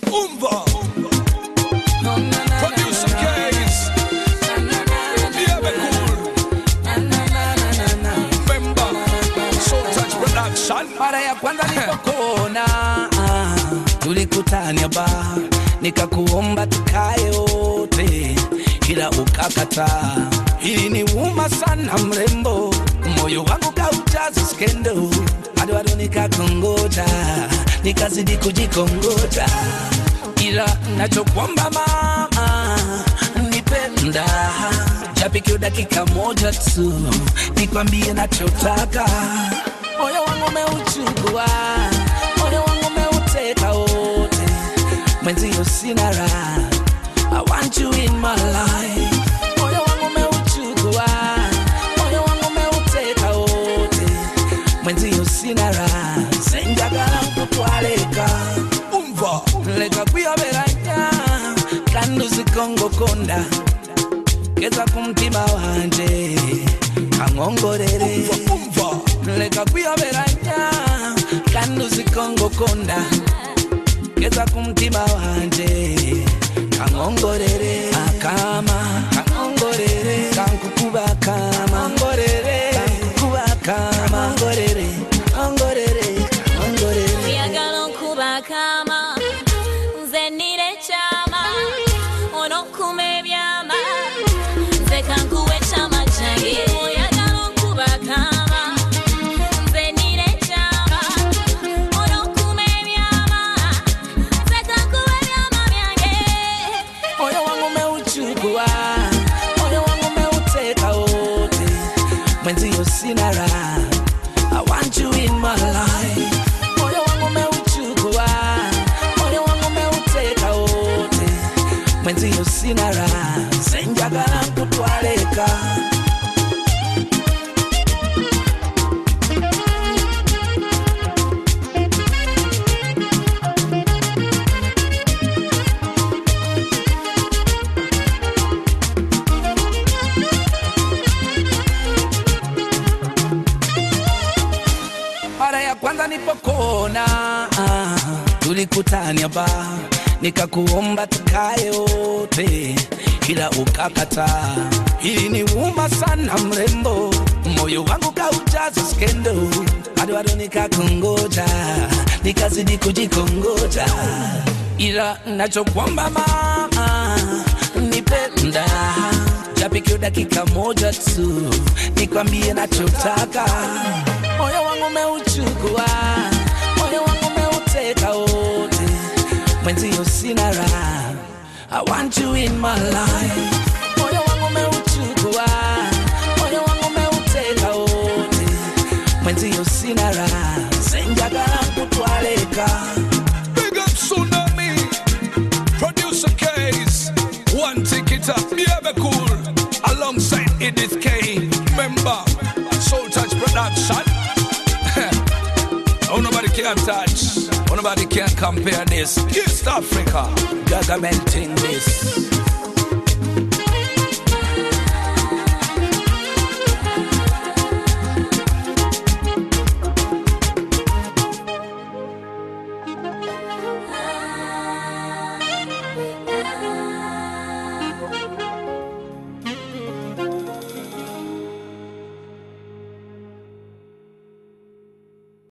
Umva. Producer Case. Behave cool. Member. Soul Touch Production. mara ya kwanza nilipokuona ah, tulikutania ba nikakuomba tukae wote ila ukakataa hili ni uma sana mrembo moyo wangu kaujaza skendo hadi bado nikakongoja nikazidi kujikongoja ila nachokwamba mama nipenda japikio dakika moja tu nikwambie nachotaka moyo wangu umeuchukua moyo wangu umeuteka wote mwenzio sina raha I want you in my life moyo wangu umeuchukua moyo wangu umeuteka wote mwenzio sina raha senjagala kutwaleka Umva. leka kuyoberanya kandi uzikongokonda geza ku mutima wanje kankongorere Umva. leka kuyoberanya kandi uzikongokonda geza ku mutima wanje kankongorere akama kankongorere kankukuba kama ngorere kankukuba kama ngorere ngorere ngorere oyagala okuba kama nze nire kyama onokuma ebyama nze kankuwa ekyama kyange oyagala okuba kama nze nire kyama onokuma ebyama nze kankuwa ebyama byange moyo wangu umeuchukua, moyo wangu umeuteka wote, mwenzio sina raha. I want you in my life. Moyo wangu umeuchukua, moyo wangu umeuteka wote, mwenzio sina raha. Senjagala kutwaleka mara ya kwanza nipokona ah, tulikutania ba nikakuomba tukae wote ila ukakataa hili ni uma sana mrembo moyo wangu kaujaza skendo hadi bado nikakongoja nikazidi kujikongoja ila nachokwamba mama nipenda japikio dakika moja tu nikwambie nachotaka moyo wangu umeuchukua moyo wangu umeuteka wote mwenzio sina raha I want you in my life moyo wangu umeuchukua moyo wangu umeuteka wote mwenzio sina raha senjagala kutwaleka Big up Tsunami. Producer Case. One ticket up. Behave cool. Alongside Edith K. Member. Soul Touch Production. oh, nobody can touch. Oh, nobody can compare this. East Africa. government in this